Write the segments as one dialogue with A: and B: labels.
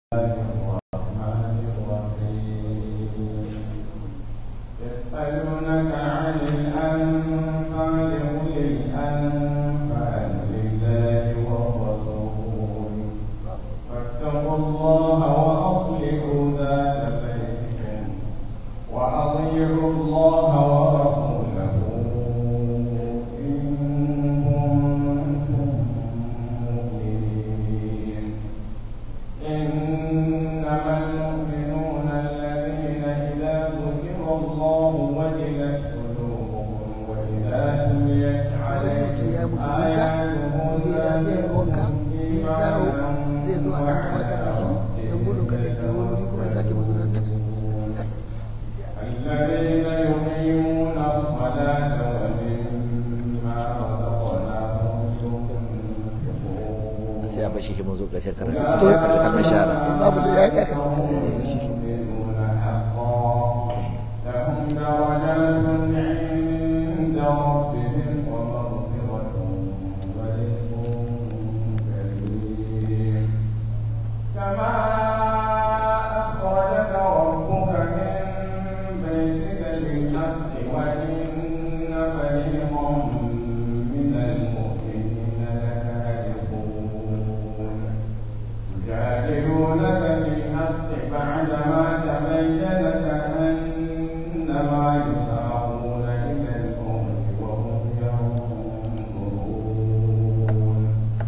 A: الرحمن الرحيم يسألونك عن الأنفال قل الأنفال لله والرسول فاتقوا الله وأصلحوا ذات بينكم وأطيعوا الله ورسوله إن كنتم مؤمنين إنما المؤمنون الذين إذا ذكر الله وجلت قلوبهم وإذا تليت عليهم آياته زادتهم إيمانا الذين يقيمون الصلاة ومما رزقناهم ينفقون
B: sai a bashi mun zo ƙarshen karatu to ya karanta kalmar shahada
C: babu da ya yi
A: المؤمنون حقا لهم درجات عند ربهم ومغفرة ورزق كريم كما أخرجك ربك من بيتك بالحق وإن فريقا من المؤمنين لكارهون يجادلونك بالحق بعدما تبين كأنما يساقون إلى الموت وهم ينظرون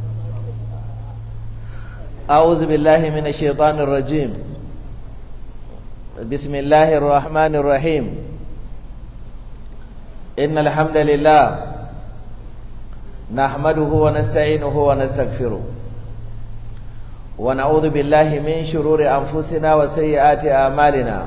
B: أعوذ بالله من الشيطان الرجيم بسم الله الرحمن الرحيم إن الحمد لله نحمده ونستعينه ونستغفره ونعوذ بالله من شرور أنفسنا وسيئات أعمالنا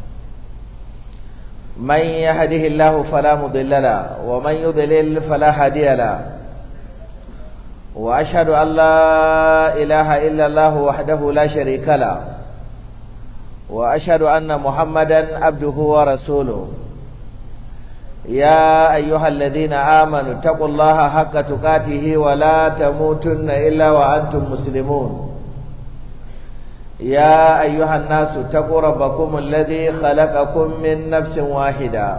B: من يهده الله فلا مضل له ومن يضلل فلا هادي له واشهد ان لا اله الا الله وحده لا شريك له واشهد ان محمدا عبده ورسوله يا ايها الذين امنوا اتقوا الله حق تقاته ولا تموتن الا وانتم مسلمون يا ايها الناس اتقوا ربكم الذي خلقكم من نفس واحده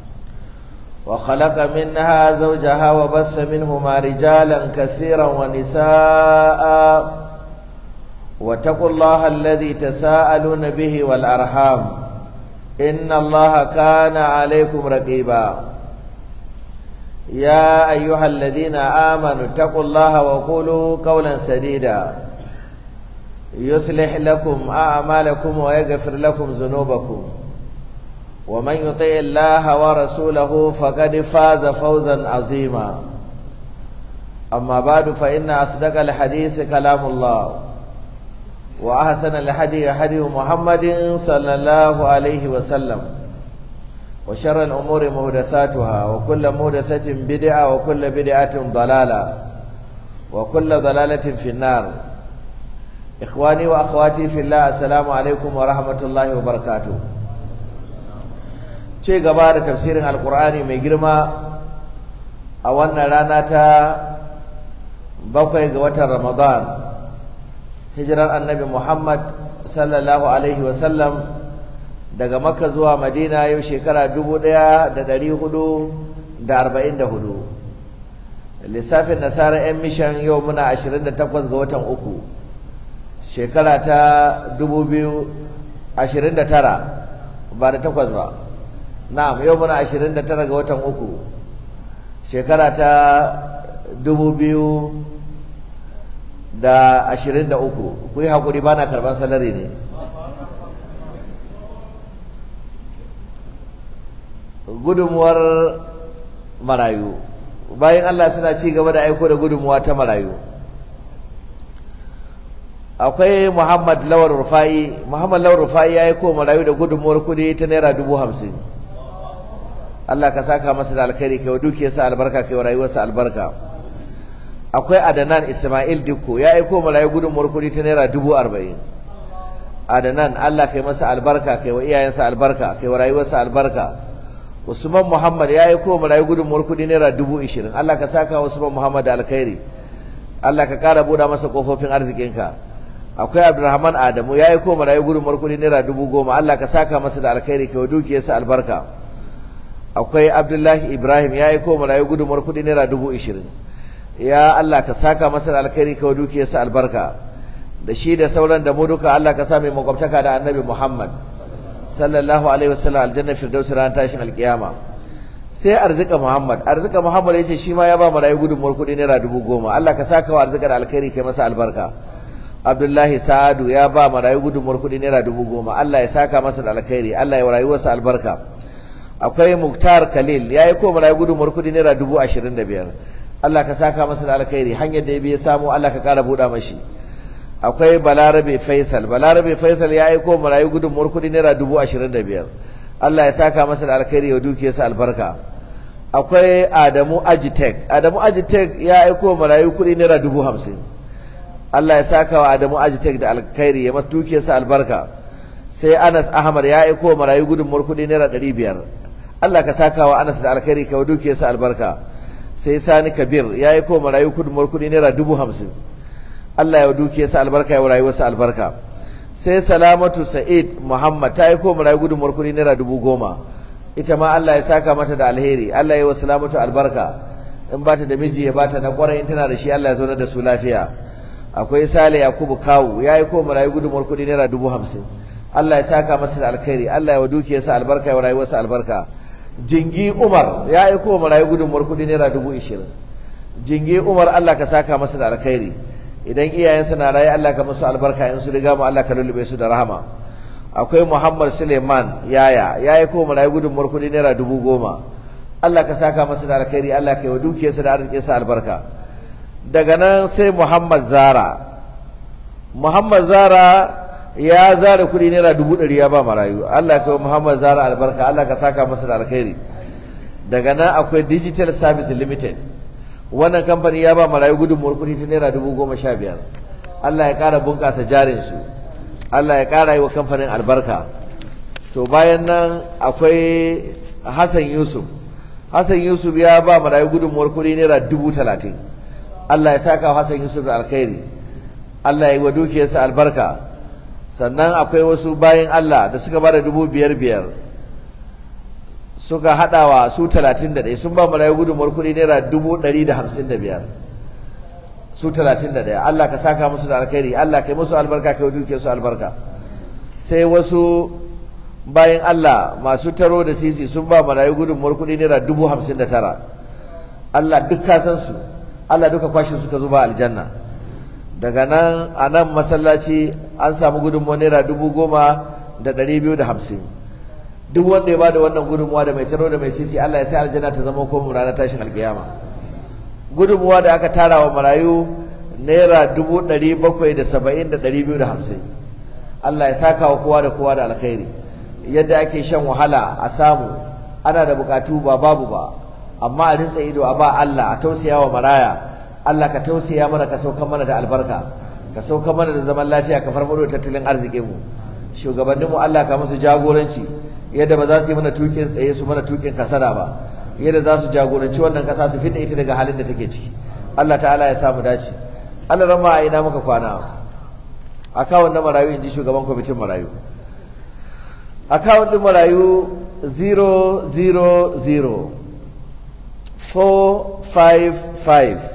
B: وخلق منها زوجها وبث منهما رجالا كثيرا ونساء واتقوا الله الذي تساءلون به والأرحام إن الله كان عليكم رقيبا يا أيها الذين آمنوا اتقوا الله وقولوا قولا سديدا يصلح لكم أعمالكم ويغفر لكم ذنوبكم ومن يطع الله ورسوله فقد فاز فوزا عظيما أما بعد فإن أصدق الحديث كلام الله وأحسن الهدي هدي محمد صلى الله عليه وسلم وشر الأمور محدثاتها وكل محدثة بدعة وكل بدعة ضلالة وكل ضلالة في النار إخواني وأخواتي في الله السلام عليكم ورحمة الله وبركاته ce gaba da tafsirin alkur'ani mai girma a wannan rana ta bakwai ga watan ramadan hijirar annabi muhammad sallallahu alaihi wasallam daga makka zuwa madina yau shekara dubu ɗaya da ɗari hudu da arba'in da hudu lissafin nasarar 'yan mishan yau muna ashirin da takwas ga watan uku shekara ta dubu biyu ashirin da tara ba da takwas ba na'am yau muna 29 ga watan uku shekara ta 2023 ku yi haƙuri ba na karɓar salari ne gudunmuwar marayu bayan Allah suna ci gaba da aiko da gudunmuwa ta marayu akwai Muhammad Lawar Rufa'i Muhammad Lawar Rufa'i ya aiko marayu da gudunmuwar kudi ta naira dubu hamsin Allah ka saka masa da alkhairi kai wa dukiyarsa albarka kai wa rayuwarsa albarka akwai Adanan Ismail Dikko ya aiko marayu gudunmuwar kudi ta naira dubu arba'in Adanan Allah kai masa albarka kai wa iyayensa albarka kai wa rayuwarsa albarka Usman Muhammad ya aiko marayu gudunmuwar kudi naira dubu ishirin Allah ka saka Usman Muhammad da alkhairi Allah ka ƙara buɗa masa ƙofofin arzikinka akwai abdulrahman adamu ya yi ko marayu gudunmuwar kuɗi naira dubu goma allah ka saka masa da alkhairi kai dukiyarsa albarka akwai abdullahi ibrahim ya yi ko marayu gudunmuwar kuɗi naira dubu ishirin ya allah ka saka masa da alkhairi kai dukiyarsa albarka da shi da sauran da mu duka allah ka sa mai makwabtaka da annabi muhammad sallallahu alaihi wasallam aljanna firdausi ran tashin alkiyama sai arzika muhammad arzika muhammad ya ce shi ma ya ba marayu gudunmuwar kuɗi naira dubu goma allah ka saka wa arzika da alkhairi kai masa albarka abdullahi sa'adu ya ba marayu gudunmuwar kuɗi naira dubu goma allah ya saka masa da alkhairi allah ya rayuwarsa albarka akwai muktar khalil ya yi ko marayu gudunmuwar kuɗi naira dubu ashirin da biyar allah ka saka masa da alkhairi hanyar da ya biya samu allah ka ƙara buɗa mashi akwai balarabe faisal balarabe faisal ya yi ko marayu gudunmuwar kuɗi naira dubu ashirin da biyar allah ya saka masa da alkhairi ya dukiyarsa albarka akwai adamu ajitek adamu ajitek ya aiko marayu kuɗi naira dubu hamsin Allah ya saka wa Adamu Ajitek da alkhairi ya masu dukiyarsa albarka sai Anas Ahmad ya aiko marayu gudunmuwar kuɗi naira ɗari biyar Allah ka saka wa Anas da alkhairi ka wa dukiyarsa albarka sai Sani Kabir ya aiko marayu gudunmuwar kuɗi naira dubu hamsin Allah ya wa dukiyarsa albarka ya wa rayuwarsa albarka sai Salamatu Sa'id Muhammad ta aiko marayu gudunmuwar kuɗi naira dubu goma ita ma Allah ya saka mata da alheri Allah ya wa Salamatu albarka in ba ta da miji ya ba ta na ƙwarai in tana da shi Allah ya zauna da su lafiya akwai sale yakubu kawu ya yi ko marayu gudunmuwar kuɗi naira dubu hamsin allah ya saka masa da alkhairi allah ya wa dukiyarsa albarka ya wa rayuwarsa albarka jingi umar ya yi ko marayu gudunmuwar kuɗi naira dubu ishirin jingi umar allah ka saka masa da alkhairi idan iyayensa na raye allah ka musu albarka in su riga mu allah ka lullube su da rahama akwai muhammad suleiman yaya ya yi ko marayu gudunmuwar kuɗi naira dubu goma allah ka saka masa da alkhairi allah ka yi wa dukiyarsa da arzikinsa albarka daga nan sai Muhammad Zara Muhammad Zara ya zara kuɗi naira dubu ɗari ya ba marayu Allah ya kai Muhammad Zara albarka Allah ka saka masa da alkhairi daga nan akwai Digital Service Limited wannan kamfani ya ba marayu gudunmuwar kuɗi ta naira dubu goma sha biyar Allah ya ƙara bunƙasa jarin su Allah ya ƙara yi wa kamfanin albarka to bayan nan akwai Hassan Yusuf Hassan Yusuf ya ba marayu gudunmuwar kuɗi naira dubu talatin Allah ya saka Hassan Yusuf da alkhairi Allah ya yi wa dukiyarsa albarka sannan akwai wasu bayan Allah da suka bada dubu biyar biyar suka haɗawa su talatin da ɗaya sun ba marayu gudunmuwar kuɗi naira dubu ɗari da hamsin da biyar su talatin da ɗaya Allah ka saka musu da alkhairi Allah ka yi musu albarka ka yi dukiyarsu albarka sai wasu bayan Allah masu taro da sisi sun ba marayu gudunmuwar kuɗi naira dubu hamsin da tara Allah duk ka san su Allah duka kwashe suka zuba aljanna daga nan a nan masallaci an samu gudunmuwa naira dubu goma da ɗari biyu da hamsin duk wanda ya bada wannan gudunmuwa da mai taro da mai sisi Allah ya sai aljanna ta zama komu ranar tashin alkiyama gudunmuwa da aka tara wa marayu naira dubu ɗari bakwai da saba'in da ɗari biyu da hamsin Allah ya saka wa kowa da kowa da alkhairi yadda ake shan wahala a samu ana da bukatu ba babu ba amma a rintsa ido a ba Allah a tausaya wa maraya Allah ka tausaya mana ka sauka mana da albarka ka sauka mana da zaman lafiya ka farfado da tattalin arzikin mu shugabanninmu Allah ka musu jagoranci yadda ba za su yi mana tukin tsaye su mana tukin kasada ba yadda za su jagoranci wannan kasa su fidda ita daga halin da take ciki Allah ta'ala ya samu dace Allah rama a ina muka kwana akawun na marayu in ji shugaban kwamitin marayu akawun din marayu 000 455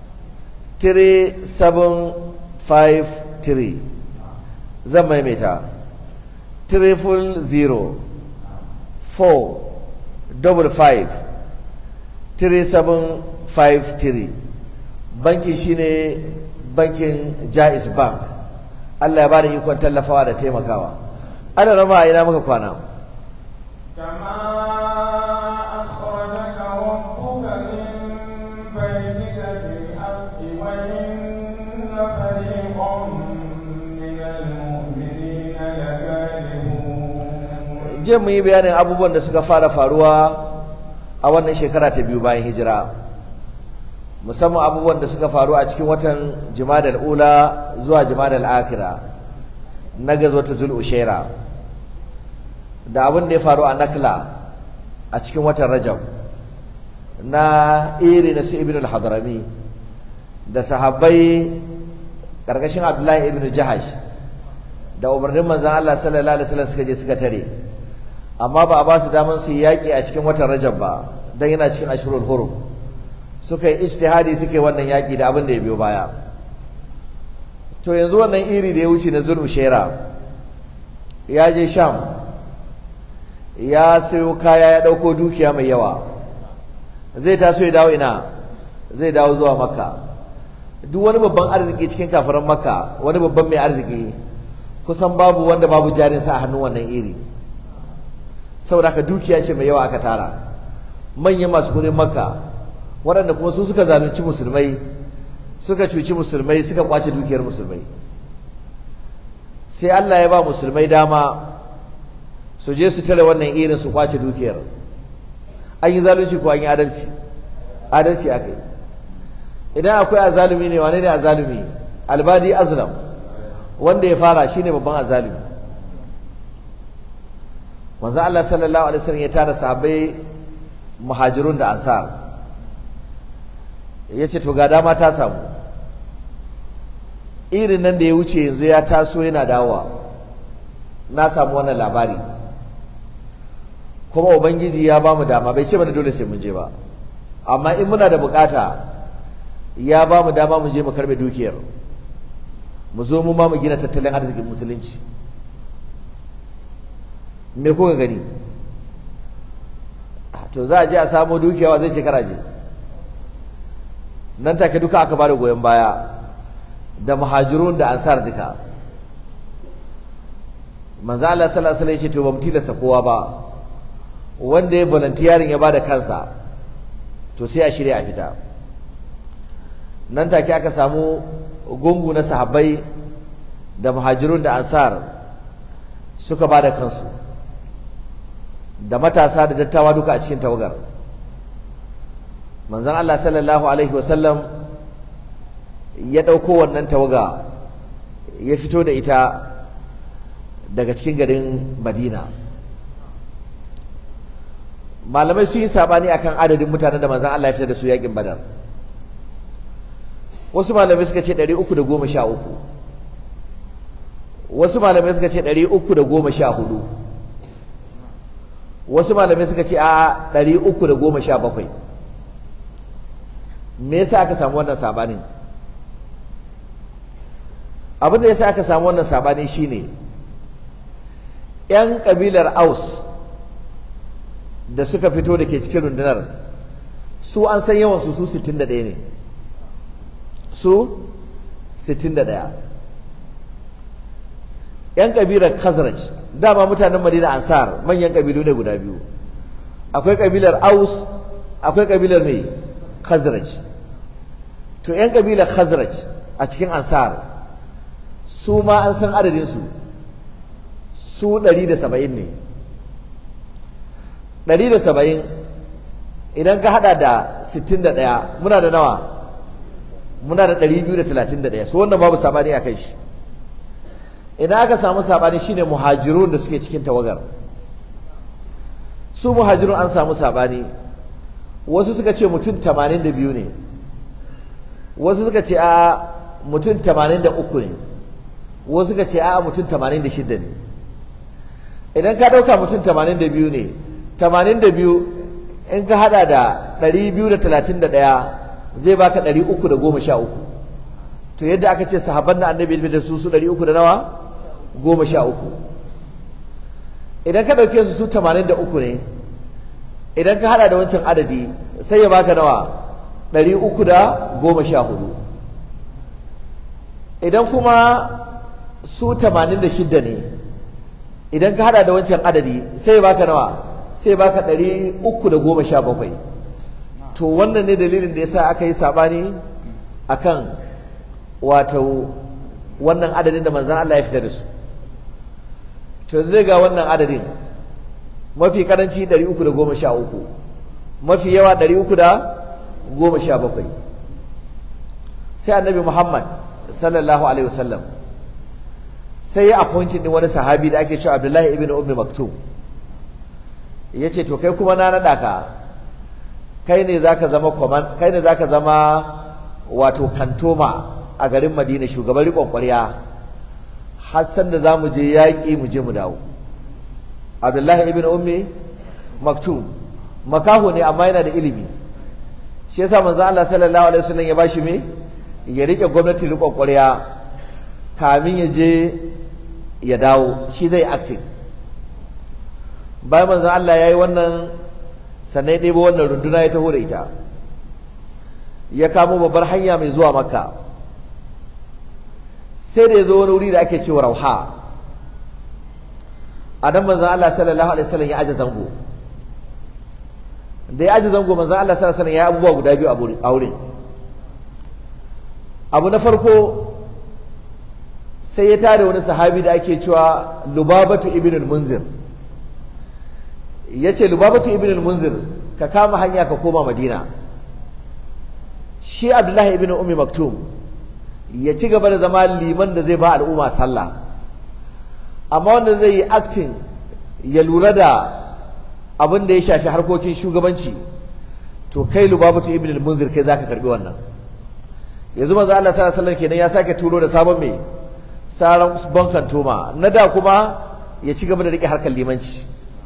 B: 3753 zan maimaita triple zero four double five three seven five three banki shine bankin jais bank Allah ya bada ikon tallafawa da taimakawa ana rama a ina muka kwana
A: كما أخرجك ربك من بيتك بالحق وإن فريقا من المؤمنين لكارهون
B: je mu yi bayanin abubuwan da suka fara faruwa a wannan shekara ta biyu bayan hijira musamman abubuwan da suka faru a cikin watan jimadal ula zuwa jimadal akira na gazwata zul ushaira da abin da ya faru a nakla a cikin watan rajab na iri na su ibn al-hadrami da sahabbai ƙarƙashin abdullahi ibn jahash da umarnin manzan Allah sallallahu alaihi wasallam suka je suka tare amma ba a ba su daman su yi yaƙi a cikin watan rajab ba don yana cikin ashirul hurum suka yi ijtihadi suka yi wannan yaƙi da abin da ya biyo baya to yanzu wannan iri da ya wuce na zulmu shera ya je sham ya sayo kaya ya ɗauko dukiya mai yawa zai taso ya dawo ina zai dawo zuwa makka duk wani babban arziki cikin kafiran makka wani babban mai arziki kusan babu wanda babu jarinsa a hannun wannan iri saboda haka dukiya ce mai yawa aka tara manyan masu kudin makka waɗanda kuma su suka zalunci musulmai suka cuci musulmai suka kwace dukiyar musulmai sai Allah ya ba musulmai dama su je su tare wannan irin su kwace dukiyar an yi zalunci ko an yi adalci adalci aka yi idan akwai azalumi ne wane ne azalumi albadi azlam wanda ya fara shine babban azalumi manzo Allah sallallahu alaihi wasallam ya tara sahabbai muhajirun da ansar yace to ga dama ta samu irin nan da ya wuce yanzu ya taso yana dawowa na samu wannan labari kuma ubangiji ya ba mu dama bai ce mana dole sai mun je ba amma in muna da bukata ya ba mu dama mu je mu karbe dukiyar mu zo mu ma mu gina tattalin arzikin musulunci me kuka gani to za a je a samo dukiyawa zai ce karaje nan take duka aka bada goyon baya da muhajirun da ansar duka manzo Allah sallallahu alaihi wasallam ya ce to ba mu tilasta kowa ba wanda ya volunteering ya bada kansa to sai a shirya a fita nan take aka samu gungu na sahabbai da muhajirun da ansar suka bada kansu da matasa da dattawa duka a cikin tawagar manzon Allah sallallahu alaihi wasallam ya ɗauko wannan tawaga ya fito da ita daga cikin garin Madina malamai sun yi sabani akan adadin mutanen da manzon Allah ya fitar da su yakin Badar wasu malamai suka ce 313 wasu malamai suka ce 314 wasu malamai suka ce a 317 me yasa aka samu wannan sabanin abin da yasa aka samu wannan sabani shine yan kabilar Aus da suka fito da ke cikin rundunar su an san yawan su su 61 ne su 61 yan kabilar Khazraj dama mutanen Madina Ansar manyan kabilu ne guda biyu akwai kabilar Aus akwai kabilar mai Khazraj to yan kabilar Khazraj a cikin Ansar su ma an san adadin su su 170 ne 170 idan ka hada da 61 muna da nawa muna da 231 su wannan babu sabani a kai shi idan aka samu sabani shine muhajirun da suke cikin tawagar su muhajirun an samu sabani wasu suka ce mutum 82 ne wasu suka ce a mutum 83 ne wasu suka ce a mutum 86 ne idan ka dauka mutum 82 ne 82 in ka hada da 231 zai baka 313 to yadda aka ce sahabban da annabi da su su 300 da nawa goma sha uku idan ka ɗauke su su tamanin da uku ne idan ka hada da wancan adadi sai ya baka nawa ɗari uku da goma sha hudu idan kuma su tamanin da shidda ne idan ka hada da wancan adadi sai ya baka nawa sai ya baka ɗari uku da goma sha bakwai to wannan ne dalilin da yasa aka yi saɓani akan wato wannan adadin da manzan Allah ya fita da su to zai ga wannan adadin mafi karanci 313 mafi yawa 317 sai annabi Muhammad sallallahu alaihi wasallam sai ya appointed din wani sahabi da ake cewa Abdullahi ibn Ummi Maktum yace to kai kuma na nada ka kai ne zaka zama kai ne zaka zama wato kantoma a garin madina shugaban riƙon ƙwarya har san da za mu je yaƙi mu je mu dawo abdullahi ibn ummi maktum makaho ne amma yana da ilimi shi yasa manzo Allah sallallahu alaihi wasallam ya bashi me ya rike gwamnati riƙon ƙwarya kamin ya je ya dawo shi zai acting bayan manzo Allah yayi wannan sannan ya ɗebo wannan runduna ya taho da ita ya kamo babbar hanya mai zuwa makka sai da ya zo wani wuri da ake cewa rauha a nan manzan Allah sallallahu alaihi wasallam ya aje zango da ya aje zango manzan Allah sallallahu alaihi wasallam ya abubuwa guda biyu a wurin abu na farko sai ya tada wani sahabi da ake cewa lubabatu ibn al-munzir ya ce lubabatu ibn al-munzir ka kama hanya ka koma madina shi abdullahi ibn ummi maktum ya ci gaba da zama liman da zai ba al'umma sallah amma wanda zai yi acting ya lura da abin da ya shafi harkokin shugabanci to kai lubabatu ibn al-munzir kai zaka karbi wannan yanzu manzo Allah sallallahu alaihi wasallam kenan ya sake turo da sabon mai saran bankan toma na da kuma ya ci gaba da rike harkar limanci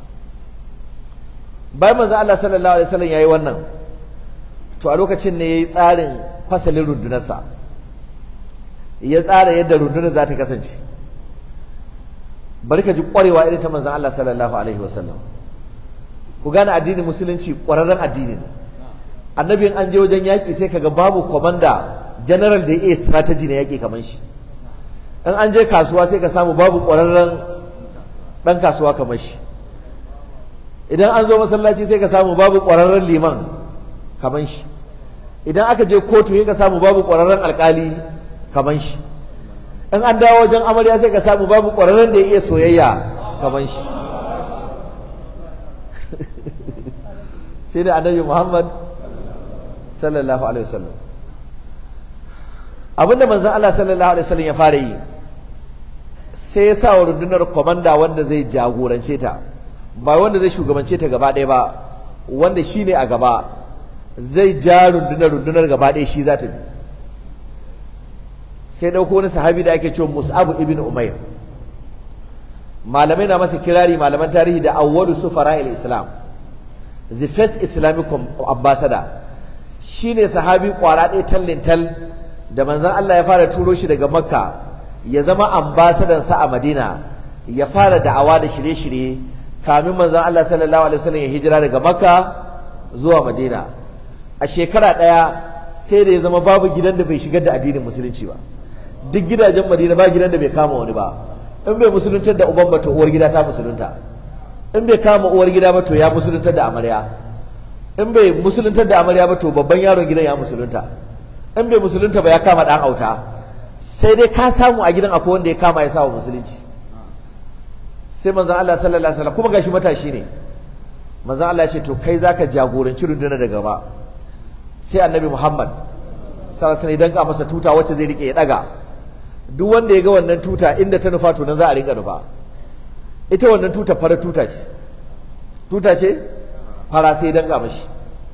B: bayan manzo Allah sallallahu alaihi wasallam yayi wannan to a lokacin ne yayi tsarin fasalin rundunarsa ya tsara yadda rundunar za ta kasance bari ka ji kwarewa irin ta manzon Allah sallallahu alaihi wasallam ku gane addinin musulunci kwararren addini ne annabi an je wajen yaƙi sai kaga babu komanda general da ya iya strategy na yaƙi kamar shi in an je kasuwa sai ka samu babu kwararren ɗan kasuwa kamar shi idan an zo masallaci sai ka samu babu ƙwararren liman kaman shi idan aka je kotu sai ka samu babu ƙwararren alƙali kaman shi in an dawo wajen amarya sai ka samu babu ƙwararren da ya iya soyayya kaman shi sai da annabi Muhammad sallallahu alaihi wasallam abinda manzon Allah sallallahu alaihi wasallam ya fara yi sai ya sa wa rundunar komanda wanda zai jagorance ta ba wanda zai shugabance ta gaba ɗaya ba wanda shi ne a gaba zai ja rundunar rundunar gaba ɗaya shi za ta bi sai ɗauko wani sahabi da ake cewa mus'abu ibn umair malamai na masa kirari malaman tarihi da awwalu sufara islam the first islamic ambassador shine sahabi kwara ɗaya tallin tal da manzon Allah ya fara turo shi daga makka ya zama ambasadansa a madina ya fara da'awa da shirye-shirye kamin manzon Allah sallallahu alaihi wasallam ya hijira daga Makka zuwa Madina a shekara ɗaya sai da ya zama babu gidan da bai shigar da addinin musulunci ba duk gidajen Madina ba gidan da bai kama wani ba in bai musuluntar da uban ba to uwar gida ta musulunta in bai kama uwar gida ba to ya musuluntar da amarya in bai musuluntar da amarya ba to babban yaron gidan ya musulunta in bai musulunta ba ya kama dan auta sai dai ka samu a gidan akwai wanda ya kama ya sa wa musulunci sai manzon Allah sallallahu alaihi wasallam kuma gashi matashi ne manzon Allah ya ce to kai zaka jagoranci rundunar da gaba sai annabi Muhammad sallallahu alaihi wasallam ya masa tuta wacce zai rike ya daga duk wanda ya ga wannan tuta inda ta nufa to nan za a rinka nufa ita wannan tuta fara tuta ce tuta ce fara sai danka mashi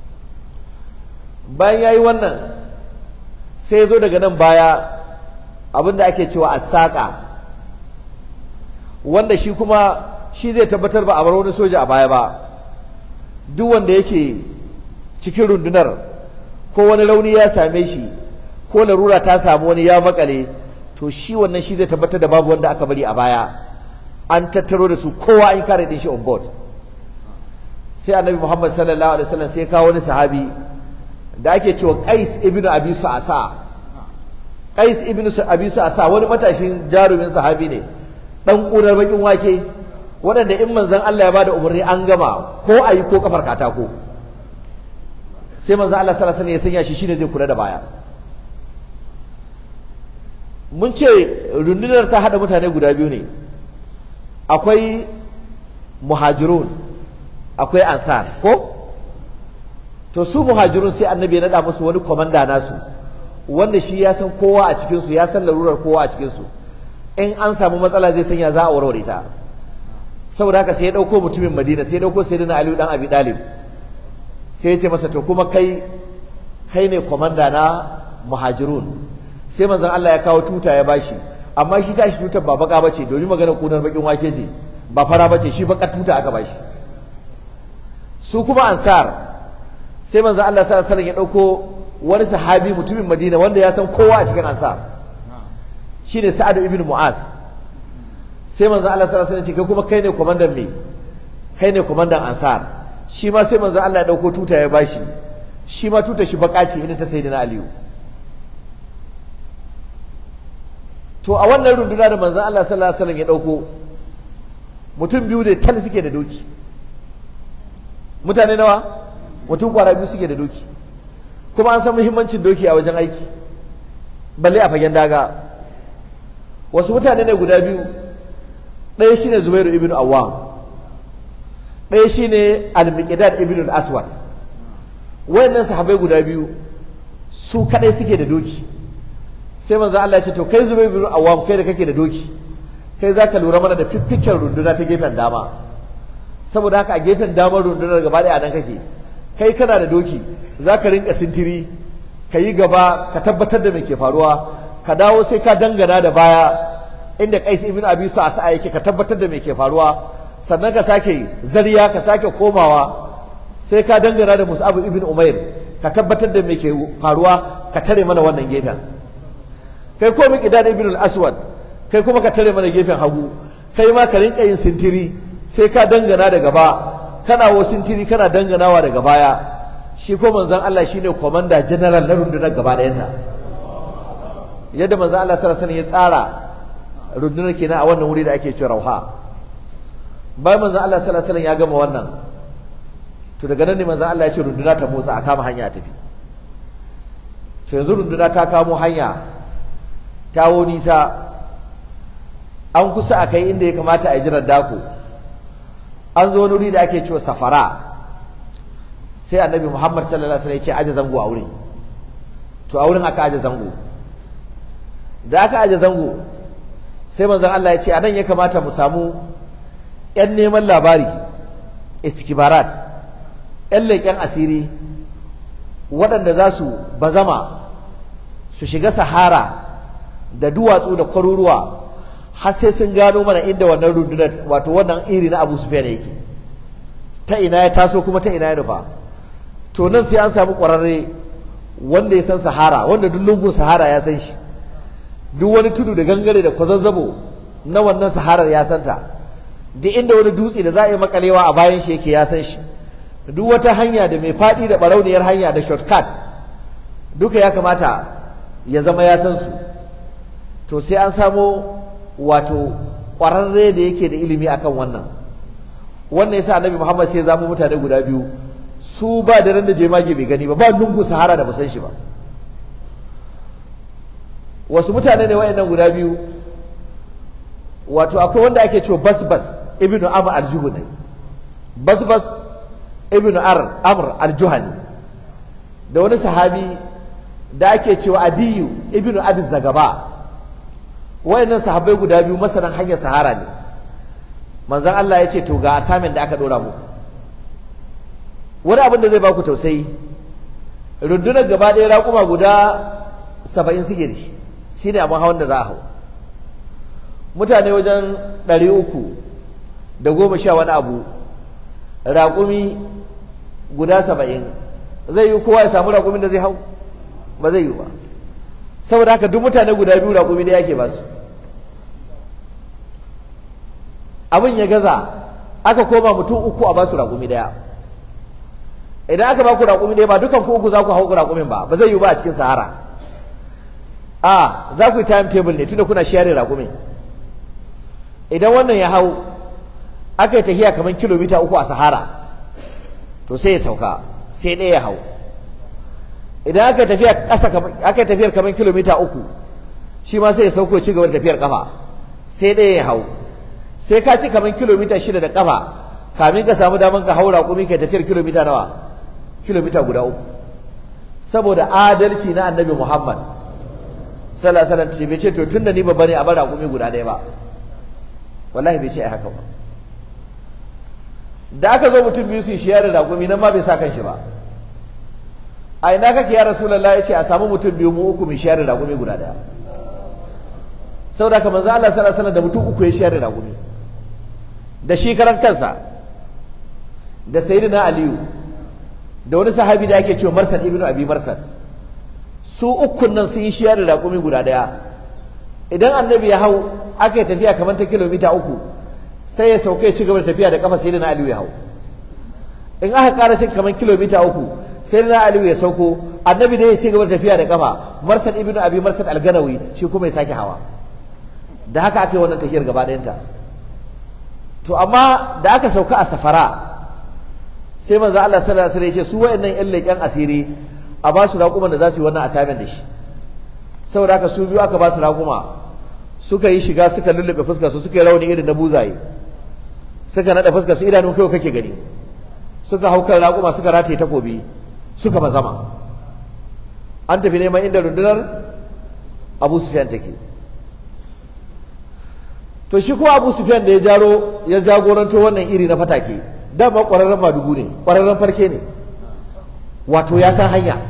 B: bayan yayi wannan sai ya zo daga nan baya abinda ake cewa as-saqa wanda shi kuma shi zai tabbatar ba a bar wani soja a baya ba duk wanda yake cikin rundunar ko wani rauni ya same shi ko larura ta samu wani ya makale to shi wannan shi zai tabbatar da babu wanda aka bari a baya an tattaro da su kowa an kare din shi on board sai annabi Muhammad sallallahu alaihi wasallam sai kawo wani sahabi da ake cewa Qais ibn Abi Su'asa Qais ibn Abi Su'asa wani matashin jarumin sahabi ne dan kunar bakin wake waɗanda in manzon Allah ya bada umarni an gama ko ayi ko kafar katako sai manzon Allah sallallahu alaihi wasallam ya sanya shi shine zai kula da baya mun ce rundunar ta hada mutane guda biyu ne akwai muhajirun akwai ansar ko to su muhajirun sai annabi ya nada musu wani komanda nasu wanda shi ya san kowa a cikin su ya san larurar kowa a cikin su in an samu matsala zai sanya za a warware ta saboda haka sai ya dauko mutumin Madina sai ya dauko sayyidina Ali dan Abi Talib sai ya ce masa to kuma kai kai ne komanda na muhajirun sai manzon Allah ya kawo tuta ya bashi amma shi tashi tutar ba baka bace domin magana kunar bakin wake ce ba fara bace shi bakar tuta aka bashi su kuma ansar sai manzon Allah sallallahu alaihi wasallam ya dauko wani sahabi mutumin Madina wanda ya san kowa a cikin ansar shine Sa'ad ibn Mu'az sai manzon Allah sallallahu alaihi wasallam ya ce kai kuma kai ne komandan me kai ne komandan ansar shi ma sai manzon Allah ya dauko tuta ya bashi shi ma tuta shi baka ce irin ta sayyidina Aliyu to a wannan runduna da manzon Allah sallallahu alaihi wasallam ya dauko mutum biyu ne tal suke da doki mutane nawa mutum kwara biyu suke da doki kuma an san muhimmancin doki a wajen aiki balle a fagen daga wasu mutane ne guda biyu ɗaya shine Zubairu ibn Awwam ɗaya shine Al-Miqdad ibn al-Aswad wayannan sahabbai guda biyu su kadai suke da doki sai manzo Allah ya ce to kai Zubairu ibn Awwam kai da kake da doki kai zaka lura mana da fiffiken runduna ta gefen dama saboda haka a gefen damar rundunar gaba ɗaya a nan kake kai kana da doki zaka rinka sintiri ka yi gaba ka tabbatar da me ke faruwa ka dawo sai ka dangana da baya inda Qais ibn Abi Sa'sa yake ka tabbatar da me ke faruwa sannan ka sake zariya ka sake komawa sai ka dangana da Mus'ab ibn Umair ka tabbatar da me ke faruwa ka tare mana wannan gefen kai ko Miqdad ibn al-Aswad kai kuma ka tare mana gefen hagu kai ma ka rinka yin sintiri sai ka dangana da gaba kana wo sintiri kana danganawa daga baya shi ko manzon Allah shine commander general na rundunar gaba ɗayanta yadda manzon Allah sallallahu alaihi wasallam ya tsara rundunar kenan a wannan wuri da ake cewa rauha bayan manzon Allah sallallahu alaihi wasallam ya gama wannan to daga nan ne manzon Allah ya ce runduna ta motsa a kama hanya a tafi to yanzu runduna ta kamo hanya ta wo nisa an kusa a kai inda ya kamata a yi jiran dako an zo wani wuri da ake cewa safara sai annabi muhammad sallallahu alaihi wasallam ya ce aje zango a wurin to a wurin aka aje zango da aka aje zango sai manzon Allah ya ce anan ya kamata mu samu yan neman labari istikibarat yan leƙen asiri waɗanda za su bazama su shiga sahara da duwatsu da kwaruruwa har sai sun gano mana inda wannan rundunar wato wannan iri na Abu Sufyan yake ta ina ya taso kuma ta ina ya nufa to nan sai an samu ƙwararre wanda ya san Sahara wanda duk lungun Sahara ya san shi duk wani tudu da gangare da kwazazzabo na wannan Saharar ya santa duk inda wani dutse da za a yi makalewa a bayan shi yake ya san shi duk wata hanya da mai faɗi da barauniyar hanya da shortcut duka ya kamata ya zama ya san su to sai an samo wato ƙwararre da yake da ilimi akan wannan wannan yasa annabi Muhammad sai ya zamo mutane guda biyu su ba da ran da jemage bai gani ba ba lungu sahara da ba san shi ba wasu mutane ne wayannan guda biyu wato akwai wanda ake cewa basbas ibnu amr al-juhani basbas ibnu ar amr al-juhani da wani sahabi da ake cewa adiyu ibnu abi zagaba wayannan sahabbai guda biyu masanan hanyar sahara ne manzon Allah ya ce to ga asamin da aka dora muku wani abin da zai baku tausayi rundunar gaba ɗaya raƙuma guda saba'in suke da shi shine abin hawan da za a hau mutane wajen ɗari uku da goma sha wani abu raƙumi guda saba'in zai yi kowa ya samu raƙumin da zai hau ba zai yi ba saboda haka duk mutane guda biyu raƙumi da yake ba su abin ya gaza aka koma mutum uku a basu raƙumi ɗaya idan aka baku raƙumi ɗaya ba dukan ku uku za ku hau raƙumin ba ba zai yi ba a cikin sahara a za ku yi time table ne tunda kuna share raƙumin idan wannan ya hau aka yi tafiya kamar kilomita uku a sahara to sai ya sauka sai ɗaya ya hau idan aka tafiya ƙasa aka tafiyar kamar kilomita uku shi ma sai ya sauko ci gaba da tafiyar kafa sai ɗaya ya hau sai ka ci kamar kilomita shida da kafa kamin ka samu daman ka haura kumi kai tafiyar kilomita nawa kilomita guda uku saboda adalci na annabi Muhammad sallallahu alaihi wasallam bai ce to tunda ni babba ne a bar raƙumi guda ɗaya ba wallahi bai ce ai haka ba da aka zo mutum biyu su shi da raƙumi nan ma bai sa kan shi ba a ina kake ya rasulullah ya ce a samu mutum biyu mu uku mai shayar da raƙumi guda ɗaya saboda haka manzo Allah sallallahu alaihi wasallam da mutum uku ya shayar da raƙumi da shi karan kansa da sayyidina aliyu da wani sahabi da ake cewa marsad ibnu abi marsad su ukun nan sun yi shiyar da raƙumi guda ɗaya idan annabi ya hau aka yi tafiya kamar ta kilomita uku sai ya sauka ya ci gaba da tafiya da kafa sai na aliyu ya hau in aka ƙara cin kamar kilomita uku sai na aliyu ya sauko annabi da ya ci gaba da tafiya da kafa marsad ibnu abi marsad alganawi shi kuma ya sake hawa da haka aka yi wannan tafiyar gaba ɗayanta to amma da aka sauka a safara sai manzo Allah sallallahu alaihi wasallam ya ce su wayannan ƴan leƙen asiri a ba su raƙuman da za su yi wannan assignment da shi saboda haka su biyu aka ba su raƙuma suka yi shiga suka lullube fuskar su suka yi rauni irin na buzaye suka naɗa fuskar su idanun kai kake gani suka hau kan raƙuma suka rataye takobi suka bazama an tafi neman inda rundunar Abu Sufyan take to shi kuma Abu Sufyan da ya jaro ya jagoranto wannan iri na fatake dama ƙwararren madugu ne ƙwararren farke ne wato ya san hanya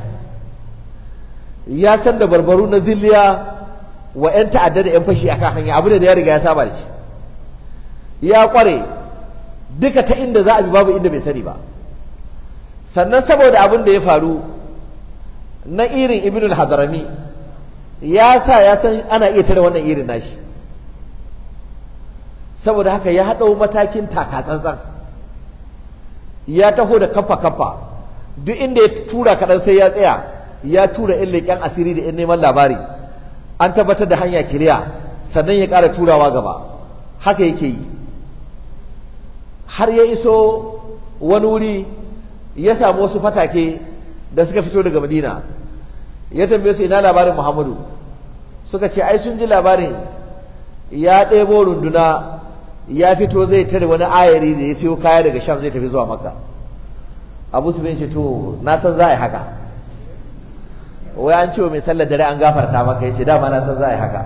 B: ya san da barbaru na zilliya wa 'yan ta'adda da 'yan fashi akan hanya abu da ya riga ya saba da shi ya ƙware duka ta inda za a bi babu inda bai sani ba sannan saboda abin da ya faru na irin ibnul hadarami ya sa ya san ana iya tare wannan irin nashi saboda haka ya haɗau matakin takatsantsan ya taho da kafa kafa duk inda ya tura kaɗan sai ya tsaya ya tura yan leƙen asiri da yan neman labari an tabbatar da hanya kiriya sannan ya ƙara turawa gaba haka yake yi har ya iso wani wuri ya samu wasu fatake da suka fito daga madina ya tambaye su ina labarin muhammadu suka ce ai sun ji labarin ya ɗebo runduna ya fito zai tare wani ayari da ya siyo kaya daga sham zai tafi zuwa makka abu su ce to na san za a yi haka wai an ce wa mai sallar dare an gafarta maka ya ce dama na san za a yi haka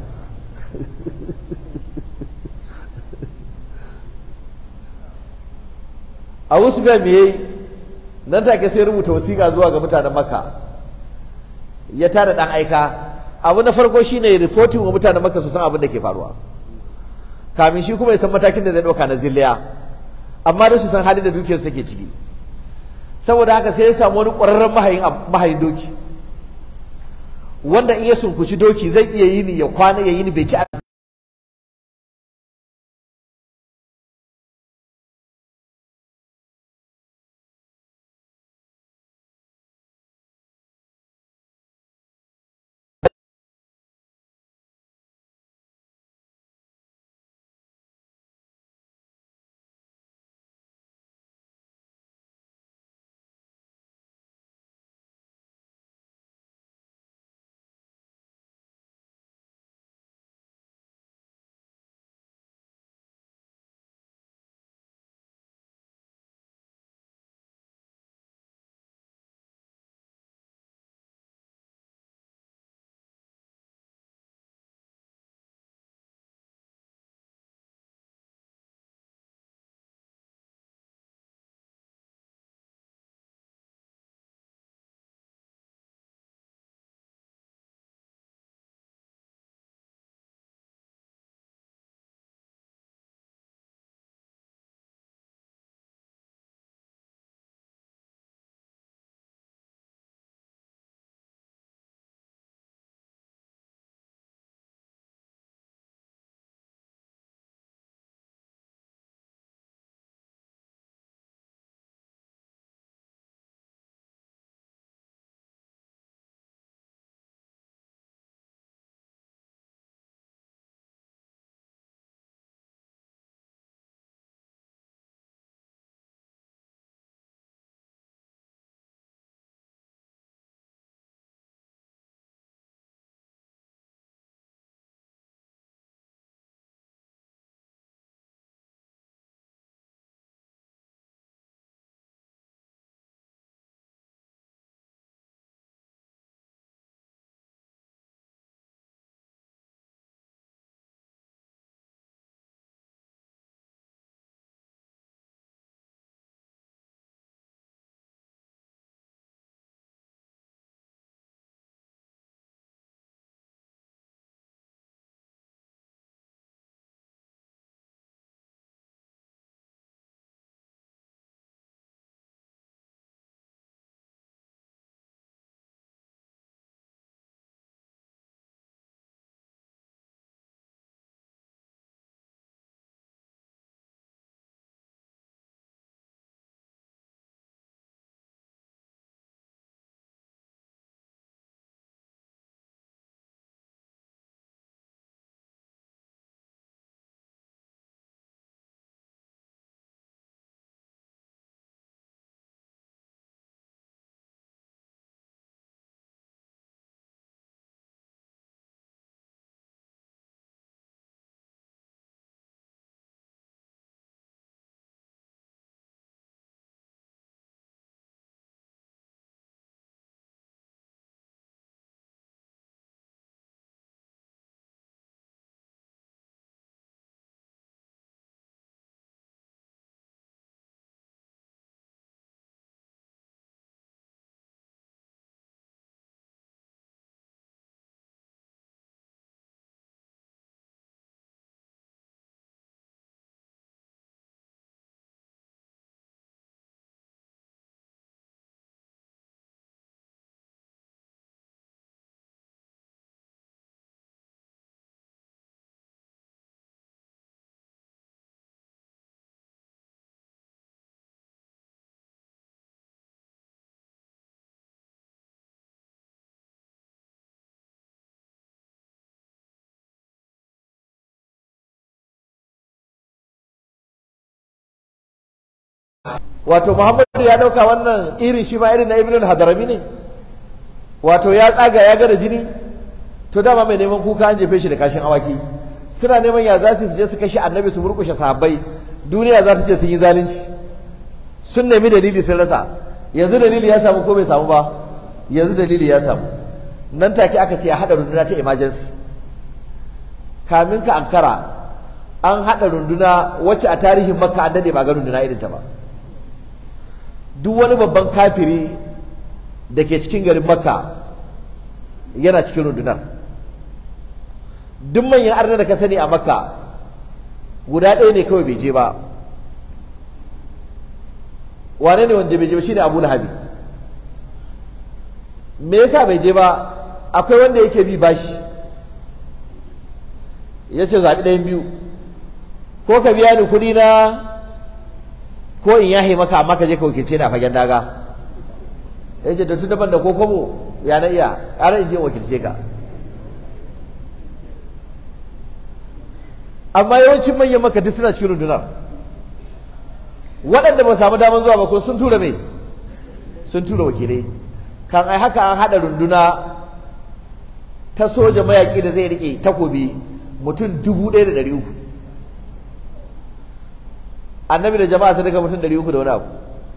B: abu su me yayi nan take sai rubuta wasiƙa zuwa ga mutanen makka ya tada dan aika abu na farko shine reporting wa mutanen makka su san abin da ke faruwa kamin shi kuma ya san matakin da zai ɗauka na zilliya amma da su san halin da dukiyar su take ciki saboda haka sai ya samu wani ƙwararren mahayin mahayin doki wanda in ya sunkuci doki zai iya yini ya kwana ya yini bai ci wato muhammadu ya dauka wannan irin shi ma irin na ibn al-hadarami ne wato ya tsaga ya ga da jini to dama mai neman kuka an jefe shi da kashin awaki suna neman ya za su je su kashe annabi su murkushe sahabbai duniya za ta ce sun yi zalunci sun nemi dalili sun rasa yanzu dalili ya samu ko bai samu ba yanzu dalili ya samu nan take aka ce a haɗa runduna ta emergency kamin ka ankara an haɗa runduna wacce a tarihin makka an dade ba ga runduna irin ta ba duk wani babban kafiri da ke cikin garin makka yana cikin rundunar duk manyan arna da ka sani a makka guda ɗaya ne kawai bai je ba wane ne wanda bai je ba shine abu lahabi me yasa bai je ba akwai wanda yake bi bashi ya ce zaɓi ɗayan biyu ko ka biya ni kuɗi na ko in yahe maka amma ka je ka wakilce ni a fagen daga ya ce da tun daban da ko kobo ya na iya ƙara in je wakilce ka amma yawancin manyan maka duk suna cikin rundunar waɗanda ba samu damar zuwa ba ko sun tura mai sun tura wakilai kan ai haka an haɗa runduna ta soja mayaƙi da zai riƙe takobi mutum dubu ɗaya da ɗari uku annabi da jama'a sun daga mutum ɗari uku da wani abu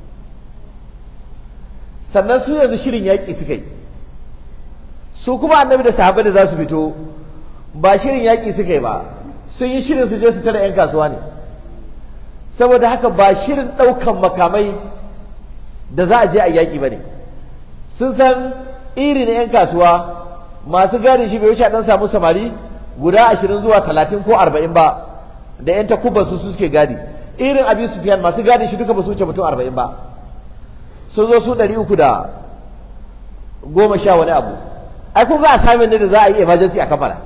B: sannan su yanzu shirin yaƙi suka yi su kuma annabi da sahabbai da za su fito ba shirin yaƙi suka yi ba sun yi shirin su je su tara 'yan kasuwa ne saboda haka ba shirin ɗaukan makamai da za a je a yaƙi ba ne sun san iri na 'yan kasuwa masu gadi shi bai wuce a ɗan samu samari guda ashirin zuwa talatin ko arba'in ba da 'yan takuban su suke gadi irin abi sufiyan masu gadi shi duka ba su wuce mutum arba'in ba sun zo su ɗari uku da goma sha wani abu ai kun ga assignment ne da za a yi emergency a kammala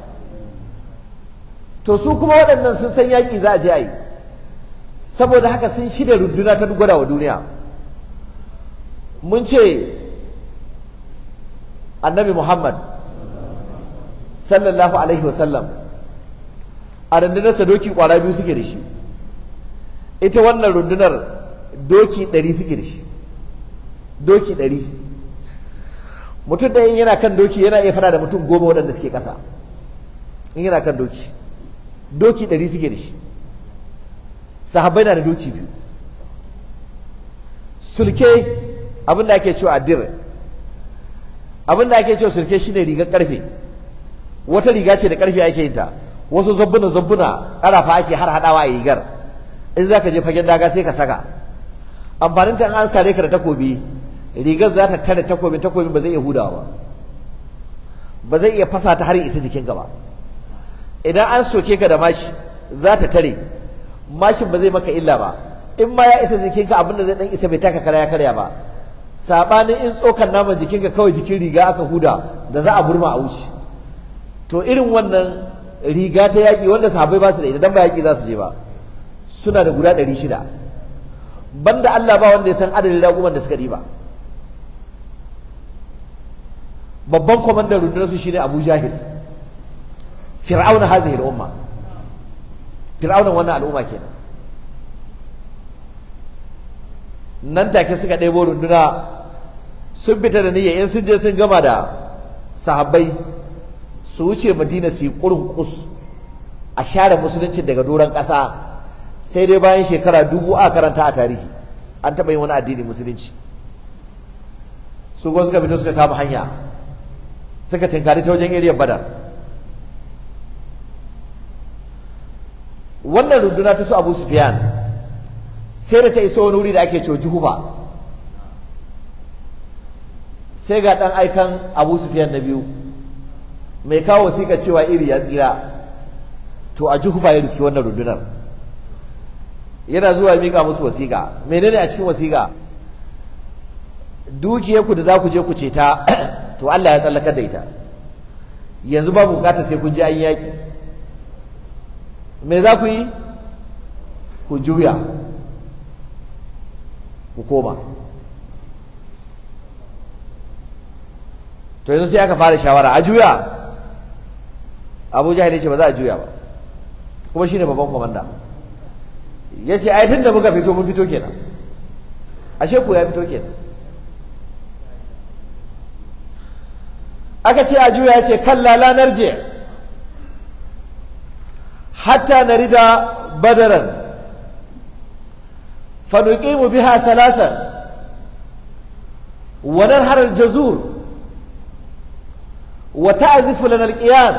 B: to su kuma waɗannan sun san yaƙi za a je a yi saboda haka sun shirya runduna ta gwada wa duniya mun ce annabi muhammad sallallahu alaihi wasallam a rundunarsa doki kwara biyu suke da shi ita wannan rundunar doki ɗari suke da shi doki ɗari mutum ɗaya yana kan doki yana iya fada da mutum goma waɗanda suke ƙasa in yana kan doki doki ɗari suke da shi sahabbai na da doki biyu sulke abin da ake cewa addir abin da ake cewa sulke shine rigar karfe wata riga ce da karfe ake yin ta wasu zabbuna zabbuna ƙarafa ake har haɗawa a rigar in za ka je fagen daga sai ka saka amfanin ta an sare ka da takobi rigar za ta tare takobin takobin ba zai iya hudawa ba ba zai iya fasa ta har isa jikinka ba idan an soke ka da mashi za ta tare mashin ba zai maka illa ba in ma ya isa jikinka abin da zai dan isa bai taka kara ya karya ba sabanin in tsokan naman jikinka kawai jikin riga aka huda da za a burma a wuce to irin wannan riga ta yaƙi wanda sahabbai ba su da ita dan ba yaƙi za su je ba suna da guda ɗari shida banda Allah ba wanda ya san adadin raguman da suka ɗiba babban kwamandan rundunar su shine Abu Jahil fir'auna hazihi al'umma fir'aunan wannan al'umma kenan nan take suka ɗebo runduna sun fita da niyya in sun je sun gama da sahabbai su wuce madina su yi ƙurin kus a share musulunci daga doron ƙasa sai dai bayan shekara dubu a karanta a tarihi an taɓa yin wani addini musulunci su kuma suka fito suka kama hanya suka tinkari ta wajen iriyar badar wannan runduna ta su abu sufiyan sai da ta iso wani wuri da ake cewa juhuba sai ga ɗan aikan abu sufiyan na biyu mai kawo wasiƙa cewa iri ya tsira to a juhuba ya riski wannan rundunar yana zuwa miƙa musu wasiƙa menene a cikin wasiƙa dukiyarku da za ku je ku ce ta to Allah ya tsallakar da ita yanzu babu bukatar sai kun je an yaƙi me za ku yi ku juya ku koma to yanzu sai aka fara shawara a juya abu jahil ce ba za a juya ba kuma shine babban komanda ya ce ai tun da muka fito mun fito kenan ashe ko ya fito kenan aka ce a juya ya ce kalla la narji hatta narida badaran fa nuqimu biha thalathan wa nanhar al-jazur wa ta'zifu lana al-qiyam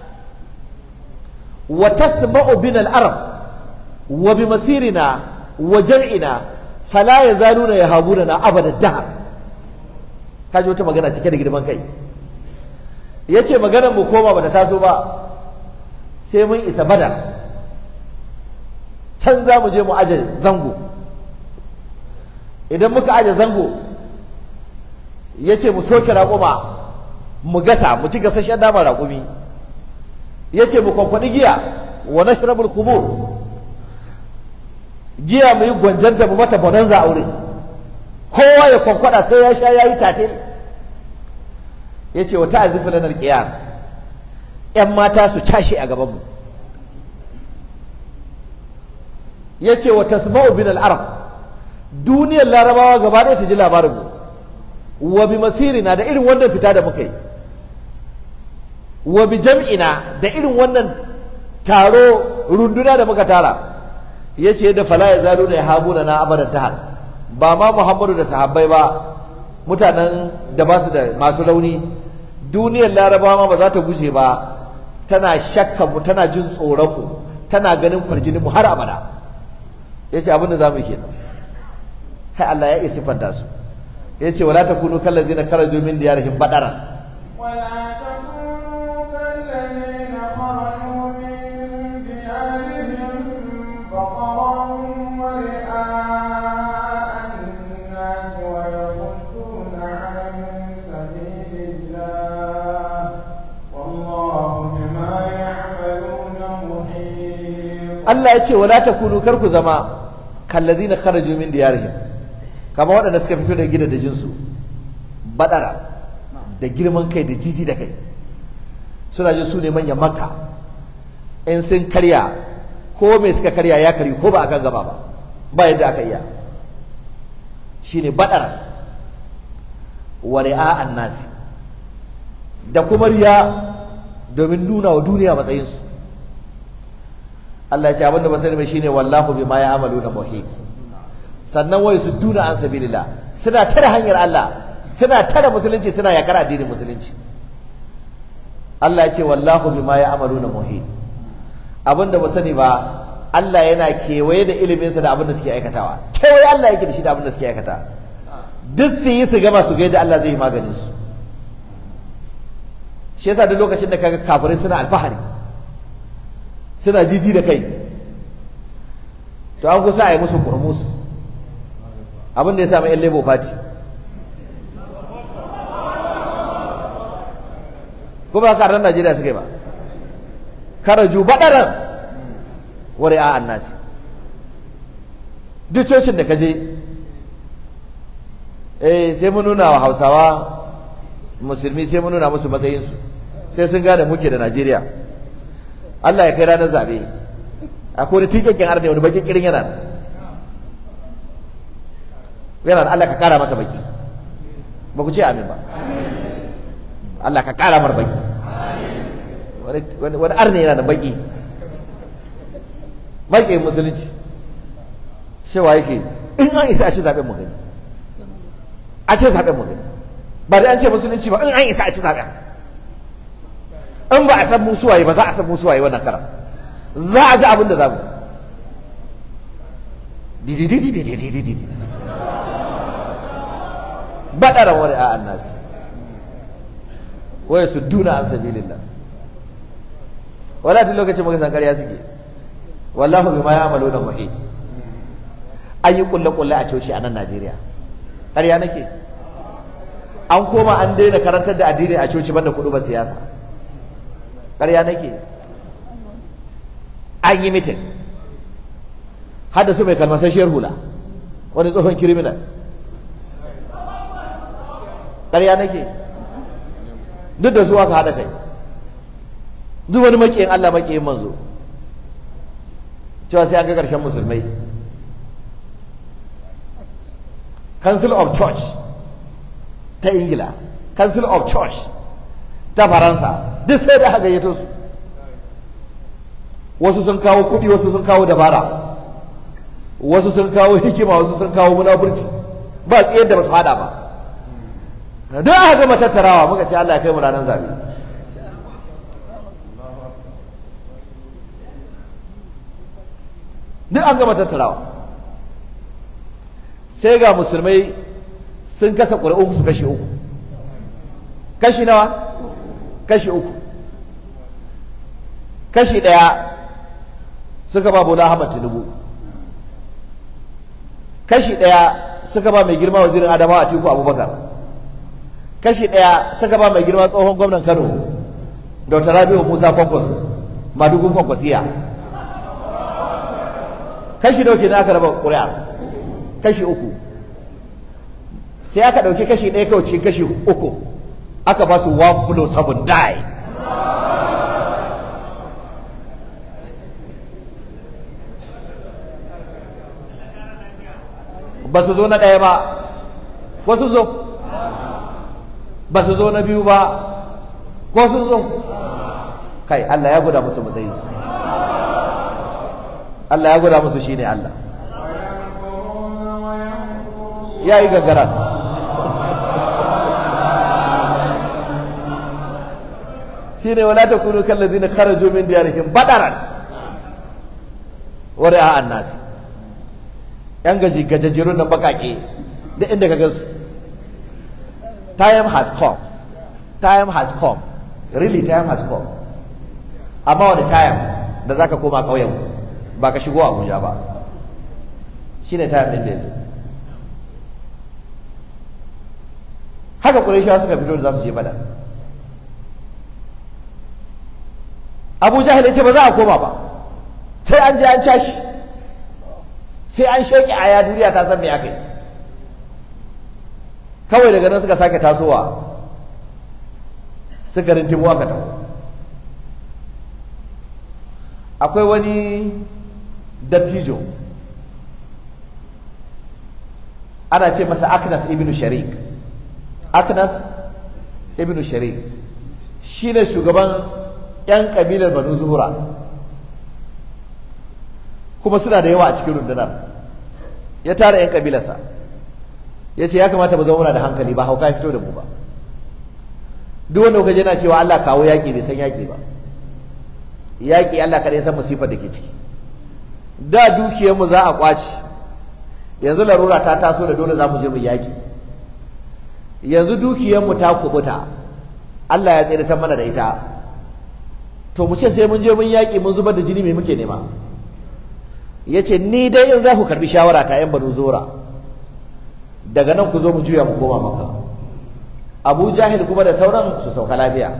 B: wa tasma'u bina al-arab wa bimasirina wa jam'ina fala yazaluna yahabuna abada dahr kaji wata magana cike da girman kai ya ce maganar mu koma bata taso ba sai mun isa badar can za mu je mu aje zango idan muka aje zango ya ce mu soke raƙuma mu gasa mu ci gasashen nama raƙumi ya ce mu kwankwaɗi giya wa nashrabul khumur giya mu yi gwanjanta mu mata bonanza aure kowa ya kwankwada sai ya sha ya yi tatil ya ce wata azifi lanar ƙiyar ‘yan mata su cashe a gabanmu ya ce wa tasma'u bin al'arab duniyar larabawa gaba ɗaya ta ji labarinmu wa bi masirina da irin wannan fita da muka yi wa bi jam'ina da irin wannan taro runduna da muka tara ya ce da fala ya zalu ya habu da na abadan tahar ba ma muhammadu da sahabbai ba mutanen da ba su da masu rauni duniyar larabawa ma ba za ta gushe ba tana shakka mu tana jin tsoron mu tana ganin kwarjinin mu har abada ya ce abin da za mu kenan kai Allah ya iya siffanta su ya ce wala takunu kallazina kharaju min diyarihim badaran
A: ولا تكونوا كالذين خرجوا من ديارهم بطرا ورئاء الناس ويصدون عن سبيل الله والله بما يعملون محيط
B: Allah ya ce wala takunu kar ku zama kallazina kharaju min diyarihim kamar waɗanda suka fito da gidajen su badara da girman kai da jiji da kai suna jin su ne manyan makka in sun karya ko mai suka karya ya karyu ko ba akan gaba ba ba yadda aka iya shine badara wa ri'a'an nasi da kuma riya domin nuna wa duniya matsayinsu Allah ya ce abinda ba sani ba shine wallahu bima ya'maluna muhit sannan wai su duna an sabilillah suna tare hanyar Allah suna tare musulunci suna yakar addinin musulunci Allah ya ce wallahu bima ya'maluna muhit abinda ba sani ba Allah yana kewaye da iliminsa da abinda suke aikatawa kewaye Allah yake da shi da abinda suke aikata duk su yi su gama su ga yadda Allah zai yi maganin su shi yasa duk lokacin da kaga kafirai suna alfahari suna jiji da kai to an kusa a yi musu kurmus abin da ya sami yan labour party ko ba karar najeriya suka yi ba karaju baɗaran wari a annasi duk cocin da ka je eh sai mun nuna wa hausawa musulmi sai mun nuna musu matsayinsu sai sun gane muke da najeriya Allah ya kai ranar zaɓe akwai wani tikakken arne wani baki kirin yana nan yana da Allah ka ƙara masa baki ba ku ce amin ba Allah ka ƙara mar baki wani arne yana da baki baki musulunci cewa yake in an isa a ce zaɓen mu gani a ce zaɓen mu gani ba da an ce musulunci ba in an isa a ci zaɓen in ba a san musuwaye ba za a san musuwaye wannan karan za a ga abin da za mu dididididididididi baɗara wani a annas waya su duna an sabilillah wala tun lokacin muka san ƙarya suke wallahu bima ya'maluna muhit an yi kulle kulle a coci a nan Najeriya ƙarya nake an koma an daina karantar da addini a coci banda kuɗu ba siyasa ƙarya nake an yi mitin har da su mai kalmasasshiyar hula wani tsohon kiriminal ƙarya nake duk da su aka haɗa kai duk wani maƙiyin Allah maƙiyin manzo cewa sai an ga ƙarshen musulmai council of church ta ingila council of church ta faransa duk sai da aka gayyato su wasu sun kawo kuɗi wasu sun kawo dabara wasu sun kawo hikima wasu sun kawo munafurci ba tsayar da ba su hada ba don aka gama tattarawa muka ce Allah ya kai mu ranar zabe duk an gama tattarawa sai ga musulmai sun kasa ƙuri'un su kashi uku kashi nawa kashi uku kashi ɗaya suka ba bola ahmad tinubu kashi ɗaya suka ba mai girma wazirin adamawa atiku abubakar kashi ɗaya suka ba mai girma tsohon gwamnan kano dr rabiu musa kwankwas madugun kwankwasiya kashi nawa kenan aka raba ƙuri'a kashi uku sai aka ɗauki kashi ɗaya kawai cikin kashi uku aka ba su one plus seven die ba su zo na ɗaya ba ko sun zo ba su zo na biyu ba ko sun zo kai Allah ya guda musu matsayin su Allah ya guda musu shine Allah ya yi gagara shine wala takunu kallazina kharaju min diyarihim badaran wa ra'a an-nas yan gaji gajajjerun nan bakake da inda ka gansu time has come time has come really time has come amma wani time da zaka koma ƙauyen ba ka shigo Abuja ba shine time din da yazo haka Qurayshawa suka fito da za su je Badar Abu Jahil ya ce ba za a koma ba sai an je an cashi sai an sheki aya duniya ta san me aka yi kawai daga nan suka sake tasowa suka rintimu aka taho akwai wani dattijo ana ce masa aknas ibn sharik aknas ibn sharik shi ne shugaban 'yan kabilar banu zuhura kuma suna da yawa a cikin rundunar ya tara 'yan kabilarsa ya ce ya kamata mu zama muna da hankali ba hauka ya fito da mu ba duk wanda kuka yana cewa Allah kawo yaƙi bai san yaƙi ba yaƙi Allah kaɗai san musifar da ke ciki da dukiyarmu za a ƙwaci yanzu larura ta taso da dole za mu je mu yaƙi yanzu dukiyarmu ta kubuta Allah ya tsere ta mana da ita to mu ce sai mun je mun yaƙi mun zubar da jini mai muke nema ya ce ni dai in za ku karbi shawara ta yan banu zora daga nan ku zo mu juya mu koma maka abu jahil kuma da sauran su sauka lafiya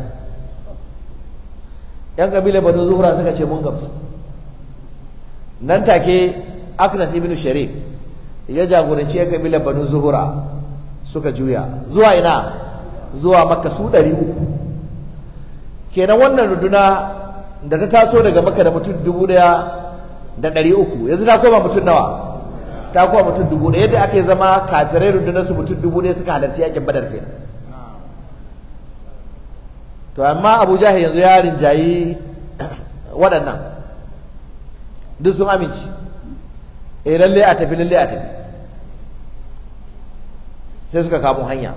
B: yan kabilar banu zuhra suka ce mun gamsu nan take aknas ibn sharik ya jagoranci yan kabilar banu zuhra suka juya zuwa ina zuwa makka su ɗari uku kenan wannan runduna da ta taso daga makka da mutum dubu ɗaya da ɗari uku yanzu ta koma mutum nawa ta koma mutum dubu ɗaya yadda aka zama kafirai rundunar su mutum dubu ɗaya suka halarci yakin badar kenan to amma abu jahil yanzu ya rinjayi waɗannan duk sun amince eh lalle a tafi lalle a tafi sai suka kamo hanya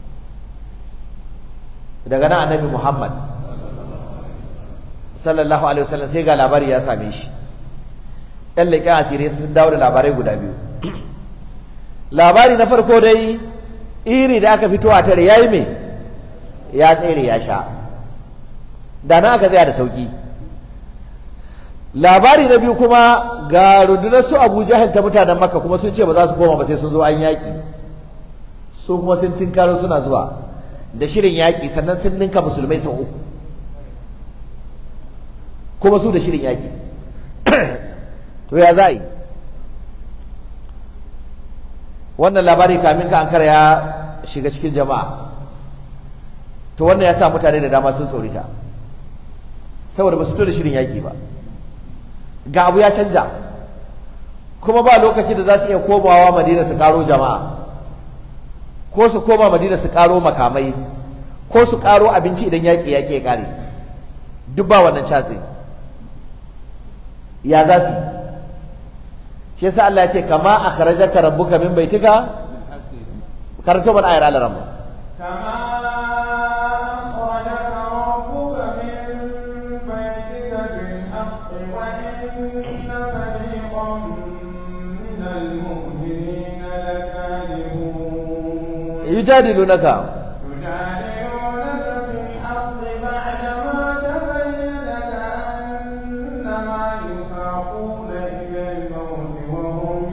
B: daga nan annabi muhammad sallallahu alaihi wasallam sai ga labari ya same shi yan leƙen asirai sun dawo da labarai guda biyu labari na farko dai iri da aka fito a tare ya yi me ya tsere ya sha da na aka tsaya da sauki labari na biyu kuma ga rundunar su abu jahil ta mutanen makka kuma sun ce ba za su koma ba sai sun zo an yaƙi su kuma sun tinkaro suna zuwa da shirin yaƙi sannan sun ninka musulmai sau uku kuma su da shirin yaƙi to ya za yi wannan labari kamin ka ankara ya shiga cikin jama'a to wannan ya sa mutane da dama sun tsorita saboda ba su to da shirin yaƙi ba ga abu ya canja kuma ba lokaci da za su iya komawa madina su karo jama'a ko su koma madina su karo makamai ko su karo abinci idan yaƙi yaƙi ya ƙare duk ba wannan catsi ya za su shi yasa Allah ya ce kama akhrajaka rabbuka min baitika karanto mana ayar Allah ramma
A: كما أخرجك ربك من بيتك بالحق وإن فريقا من المؤمنين لكارهون
B: yujadilunaka
A: يجادلونك في الحق بعدما تبين كأنما يساقون إلى الموت وهم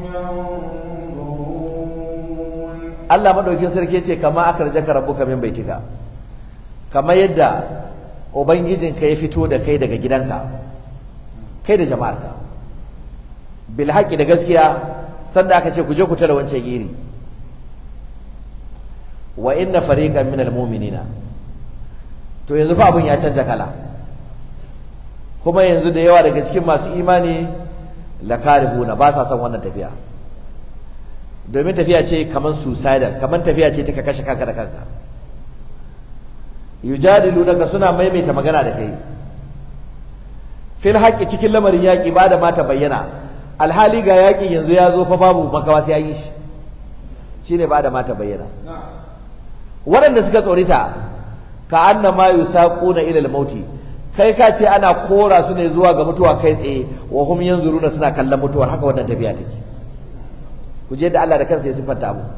A: ينظرون
B: Allah madaukin sarki ya ce kama akhrajaka rabbuka min baitika kama yadda ubangijinka ya fito da kai daga gidanka kai da jama'arka bil haqqi da gaskiya sanda aka ce ku je ku tare wancan iri wa inna fariqan minal mu'minina to yanzu fa abun ya canja kala kuma yanzu da yawa daga cikin masu imani lakarihuna ba sa son wannan tafiya domin tafiya ce kamar suicidal kamar tafiya ce ta ka kashe kanka da kanka yujadilunaka suna maimaita magana da kai fil haqqi cikin lamarin yaƙi ba da mata bayyana alhali ga yaƙi yanzu ya zo fa babu makawa sai an yi shi shine ba da mata bayyana waɗanda suka tsorita ka anna ma yusaquna ila al-mauti kai ka ce ana kora su ne zuwa ga mutuwa kai tsaye wa hum yanzuruna suna kallon mutuwar haka wannan tafiya take ku je da Allah da kansa ya siffanta mu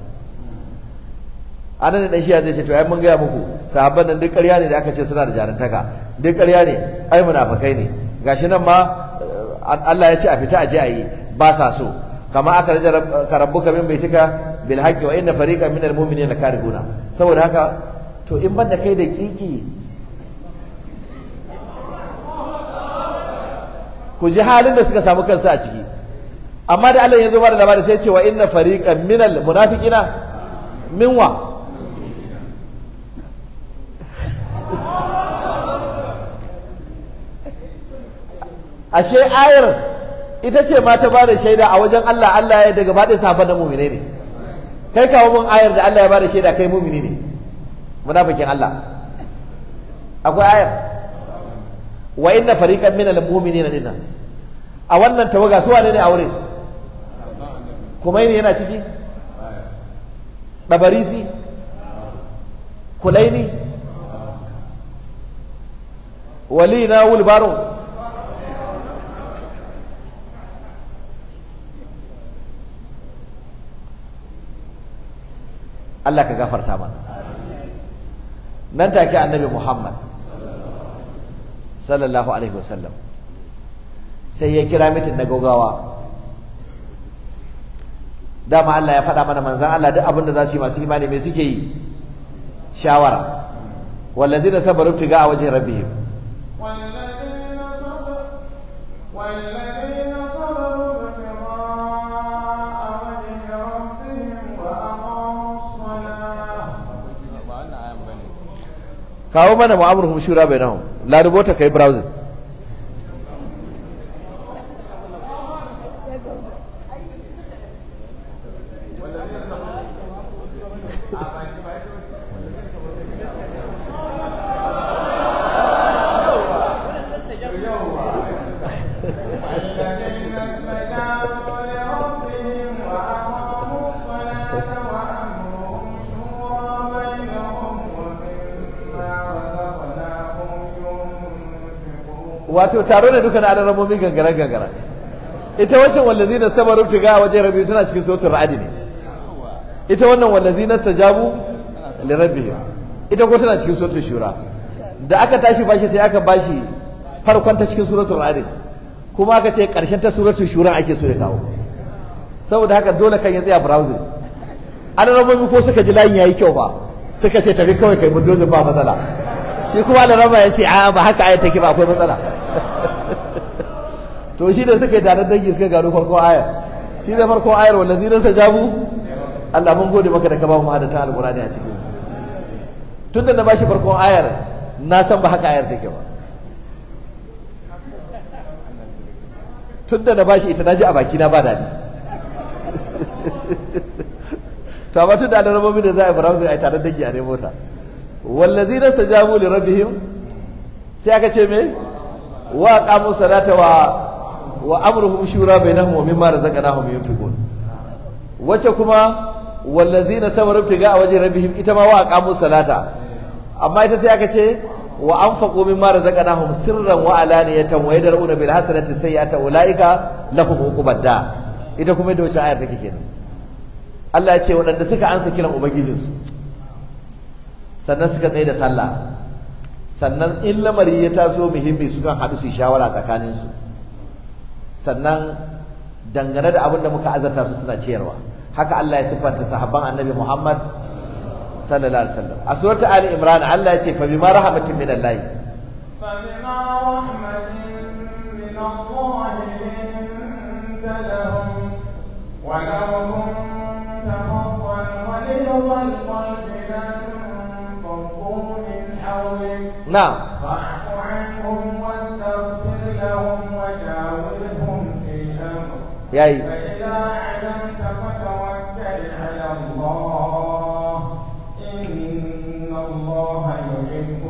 B: anan dan shi zai ce to ai mun gaya muku sahabban nan duk ƙarya ne da aka ce suna da jarantaka duk ƙarya ne ai munafikai ne gashi nan ma Allah ya ce a fita a je a yi ba sa so kama aka raja ka rabbuka min baitika bil haqqi wa inna fariqan minal mu'minina karihuna saboda haka to in banda kai da kiki ku ji halin da suka samu kansu a ciki amma da Allah ya zo ba da labari sai ce wa inna fariqan minal munafiqina minwa ashe ayar ita ce ma ta ba da shaida a wajen Allah Allah ya daga ba da sahabban da mu'mine ne kai kawo mun ayar da Allah ya ba da shaida kai mu'mini ne munafikin Allah akwai ayar wa inna fariqan minal mu'minina dinnan a wannan tawaga su wane ne a wurin kumaini yana ciki ɗabarisi kulaini wali na wulbaro Allah ka gafarta mana nan take annabi Muhammad sallallahu alaihi wasallam sai ya kira mitin na gaugawa dama Allah ya faɗa mana manzan Allah duk abin da za su yi masu imani mai suke yi shawara wallazina sabaru tiga a wajen rabbihim
A: والذين صبروا والذين صبروا ابتغاء وجه ربهم وأقاموا الصلاة
B: kawo mana mu'amurhum shura bainahum la rubuta kai browsing
A: الذين استجابوا لربهم وأقاموا الصلاة وأمرهم شورى بينهم ومما رزقناهم ينفقون
B: wato taro ne duka na alamomi gangara gangara ita wancan wallazina sabaru tiga a wajen rabbi tana cikin sautin ra'adi ne ita wannan wallazina stajabu li rabbihim ita ko tana cikin suratul shura da aka tashi bashi sai aka bashi farkon ta cikin suratul ra'adi kuma aka ce karshen ta suratul shura ake so ya kawo saboda haka dole kan ya tsaya browsing alamomi ko suka ji layin yayi kyau ba suka ce tafi kawai kai bulldozer ba matsala shi kuma alarama ya ce a ba haka ayat take ba akwai matsala to shi da suka yi taron dangi suka gano farko ayar shi da farko ayar wallazi nan sajabu Allah mun gode maka da ka ba mu hadata alqur'ani a cikin tun da na bashi farkon ayar na san ba haka ayar take ba tun da na bashi ita naji a baki na ba dadi to amma tun da alarmomi da za a browsing a tare dangi a nemo ta wallazina stajabu li rabbihim sai aka ce me wa aqamu salata wa wa amruhum shura bainahum wa mimma razaqnahum yunfiqun wace kuma wallazina sabaru tiga a waje rabbihim ita ma wa aqamu salata amma ita sai aka ce wa anfaqu mimma razaqnahum sirran wa alaniyatan wa yadrauna bil hasanati sayyi'ata ulaika lahum uqubad da ita kuma da wace ayar take kenan Allah ya ce waɗanda suka ansa kiran ubangijinsu sannan suka tsaye da sallah sannan in lamari ya taso muhimmi sukan haɗu su shawara tsakaninsu sannan dangane da abin da muka azarta su suna ciyarwa haka Allah ya siffanta sahabban annabi Muhammad sallallahu alaihi wasallam a suratul ali imran Allah ya ce fa bima rahmatin min Allah
A: فبما رحمة من الله لنت لهم ولو كنت فظا غليظ القلب لانفضوا من حولك
B: na'am
A: فاعف عنهم واستغفر لهم وشاورهم في الأمر
B: yayi
A: فإذا عزمت فتوكل على الله إن الله يحب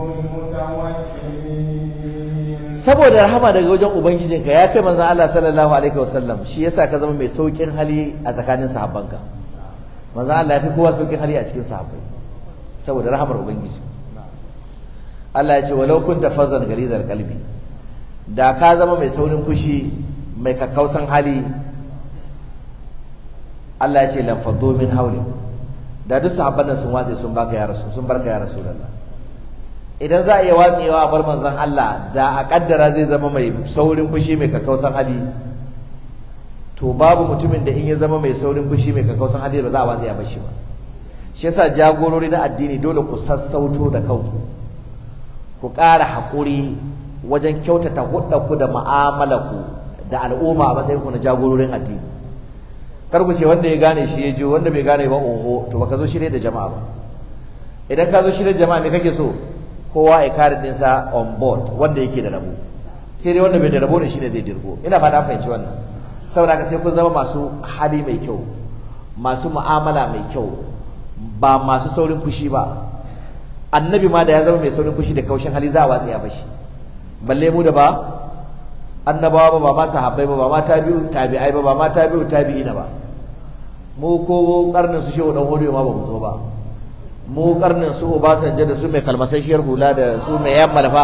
A: المتوكلين
B: saboda rahama daga wajen ubangijinka ya kai manzon Allah sallallahu alaihi wasallam shi yasa ka zama mai saukin hali a tsakanin sahabbanka manzon Allah ya fi kowa saukin hali a cikin sahabbai saboda rahamar ubangiji Allah ya ce walau kunta fazan galizal qalbi da ka zama mai saurin fushi mai kakkausan hali Allah ya ce lan faddu min hawli da duk sahabban nan sun watse sun baka ya rasul sun barka ya rasulullah idan za a iya watsewa a bar manzon Allah da a kaddara zai zama mai saurin fushi mai kakkausan hali to babu mutumin da in ya zama mai saurin fushi mai kakkausan hali ba za a watse a bashi ba shi yasa jagorori na addini dole ku sassauto da kanku ku ƙara haƙuri wajen kyautata ku da mu'amalarku da al'umma a matsayinku na jagororin addini kar ku ce wanda ya gane shi ya je wanda bai gane ba oho to baka zo shirye da jama'a ba idan ka zo shirye da jama'a me kake so kowa ya kare dinsa on board wanda yake da rabo sai dai wanda bai da rabo ne shine zai dirgo ina fata an fahimci wannan saboda haka sai kun zama masu hali mai kyau masu mu'amala mai kyau ba masu saurin fushi ba annabi ma da ya zama mai saurin fushi da kaushin hali za a watsi a bashi balle mu da ba annabawa ba ba ma sahabbai ba ba ma tabi'u tabi'ai ba ba ma tabi'u tabi'ina ba mu ko karnin su shehu dan hodiyo ma ba mu zo ba mu karnin su Obasanjo da su mai kalmasasshiyar hula da su mai yan malfa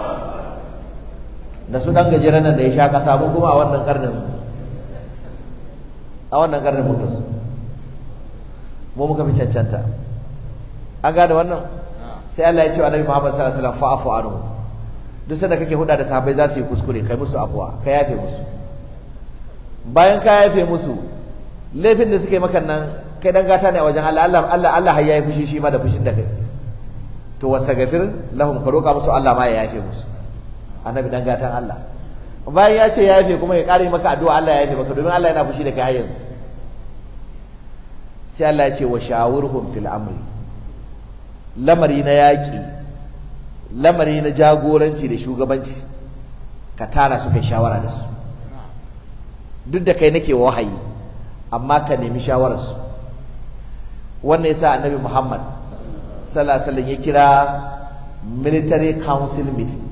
B: da su dan gajeren nan da ya sha kasa mu kuma a wannan karnin a wannan karnin muka zo mu muka fi cancanta an gane wannan sai Allah ya ce wa Annabi Muhammad sallallahu alaihi wasallam fa'fu anhu duk sanda kake huda da sahabbai za su yi kuskure kai musu afuwa ka yafe musu bayan ka yafe musu laifin da suka yi maka nan kai dan gata ne a wajen Allah Allah Allah Allah har yayi fushi shi ma da fushin da kai to wasagafir lahum ka roka musu Allah ma ya yafe musu annabi dan gatan Allah bayan ya ce ya yafe kuma ya kare maka addu'a Allah ya yafe maka domin Allah yana fushi da kai har yanzu sai Allah ya ce wa shawurhum fil amri lamari na yaƙi lamari na jagoranci da shugabanci ka tara su kai shawara da su duk da kai nake wahayi amma ka nemi shawararsu wannan yasa annabi Muhammad sallallahu alaihi wasallam ya kira military council meeting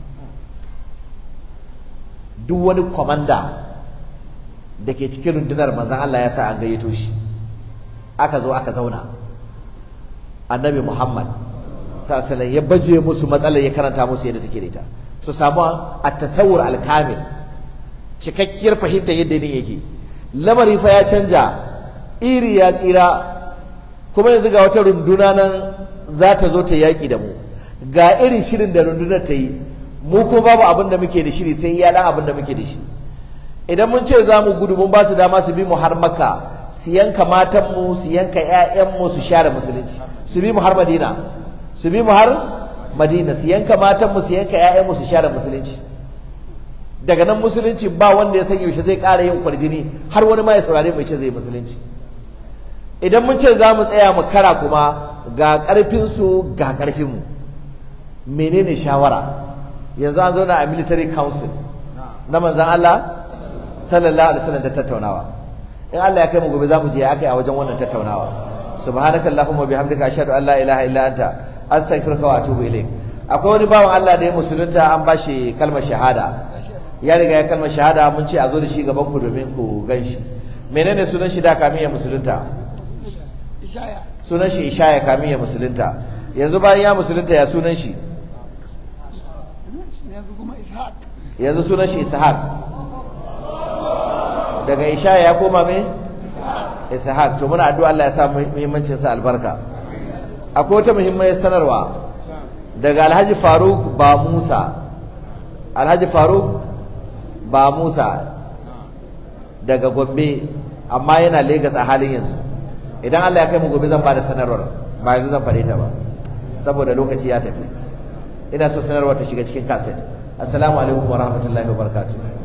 B: duk wani komanda da ke cikin rundunar manzon Allah ya sa an gayyato shi aka zo aka zauna annabi Muhammad sallallahu alaihi ya baje musu matsalar ya karanta musu yadda take da ita su samu at-tasawwur al-kamil cikakkiyar fahimta yadda ne yake lamari fa ya canja iri ya tsira kuma yanzu ga wata runduna nan za ta zo ta yaƙi da mu ga irin shirin da rundunar ta yi mu ko babu abin da muke da shiri sai iya dan abin da muke da shi idan mun ce za mu gudu mun ba su dama su bi mu har maka su yanka matanmu su yanka 'ya'yanmu su share musulunci su bi mu har madina su bi mu har madina su yanka matanmu su yanka 'ya'yanmu su share musulunci daga nan musulunci ba wanda ya san yaushe zai ƙara yin kwarjini har wani ma ya saurare mu ce zai musulunci idan mun ce za mu tsaya mu kara kuma ga ƙarfinsu ga ƙarfinmu menene shawara yanzu an zauna a military council na manzan Allah sallallahu alaihi wasallam da tattaunawa in Allah ya kai mu gobe za mu je aka yi a wajen wannan tattaunawa subhanakallahumma bihamdika ashhadu an la ilaha illa anta astaghfiruka wa atubu ilaik akwai wani bawan Allah da ya musulunta an bashi kalmar shahada ya riga ya kalmar shahada mun ce a zo da shi gaban ku domin ku ganshi menene sunan shi da kamin ya musulunta
C: ishaya
B: sunan shi ishaya kamin ya musulunta yanzu bayan ya musulunta ya sunan shi
C: yanzu kuma ishaq
B: yanzu sunan shi ishaq daga ishaya ya koma me ishaq to muna addu'a Allah ya sa muhimmancin sa albarka akwai wata muhimmiyar sanarwa daga Alhaji Faruk ba Musa Alhaji Faruk ba Musa daga Gombe amma yana Lagos a halin yanzu idan Allah ya kai mu gobe zan bada sanarwar ba yanzu zan faɗe ta ba saboda lokaci ya tafi ina so sanarwar ta shiga cikin kaset assalamu alaikum wa rahmatullahi wa barakatuh